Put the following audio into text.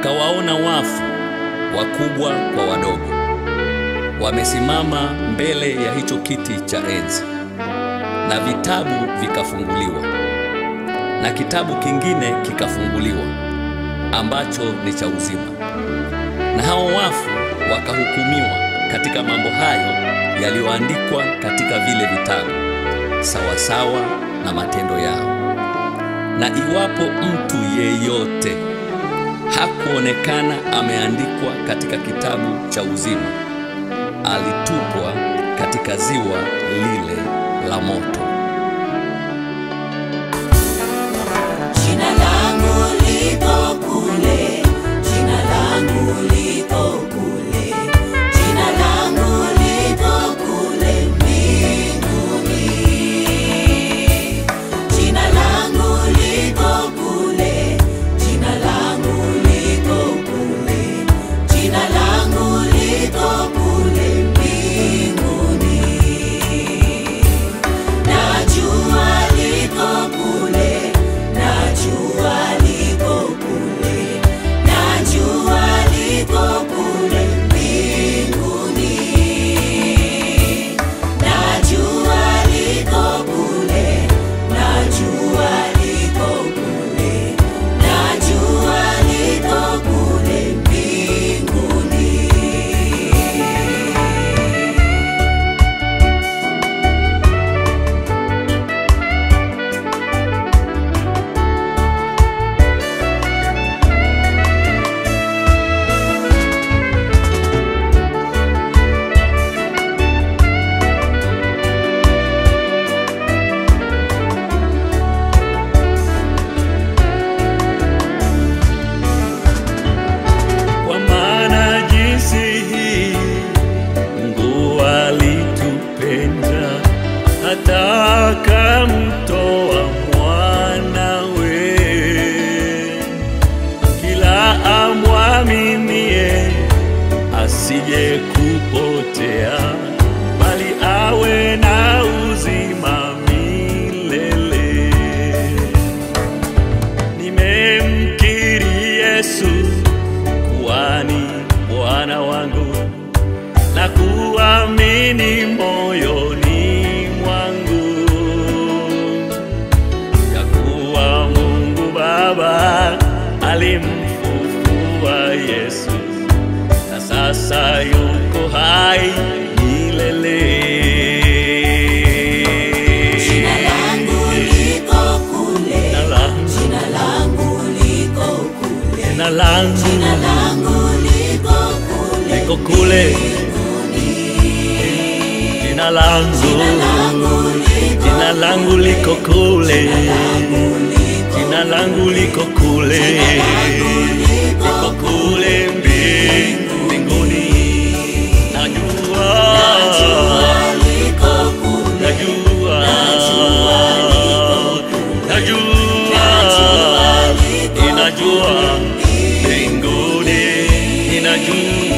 Nikawaona wafu wakubwa kwa wadogo wamesimama mbele ya hicho kiti cha enzi, na vitabu vikafunguliwa, na kitabu kingine kikafunguliwa ambacho ni cha uzima, na hao wafu wakahukumiwa katika mambo hayo yaliyoandikwa katika vile vitabu sawasawa na matendo yao. Na iwapo mtu yeyote hakuonekana ameandikwa katika kitabu cha uzima, alitupwa katika ziwa lile la moto. Jina langu liko kule, jina langu liko kule, jina langu liko kule mbinguni. Jina langu liko kule, jina langu liko kule, jina langu liko kule mbinguni. Najua liko kule, najua liko kule, najua liko kule mbinguni. Najua liko kule, najua liko kule, najua liko kule mbinguni. Kwa maana jinsi hii Mungu alitupenda hata akamtoa mwanawe, kila amwaminie asije kupotea, bali awe na uzima milele. Nimemkiri Yesu kuwani Bwana wangu na kuamini moyoni mwangu ya kuwa Mungu Baba alimfufua Yesu na sasa yuko hai milele. Jina langu liko kule, Jina langu, jina langu liko kule, jina langu jina langu liko kule liko kule, jina langu, jina langu liko kule, jina langu liko kule, liko kule mbingu- mbinguni. Najua, liko kule, najua, najua, inajua mbinguni, inajua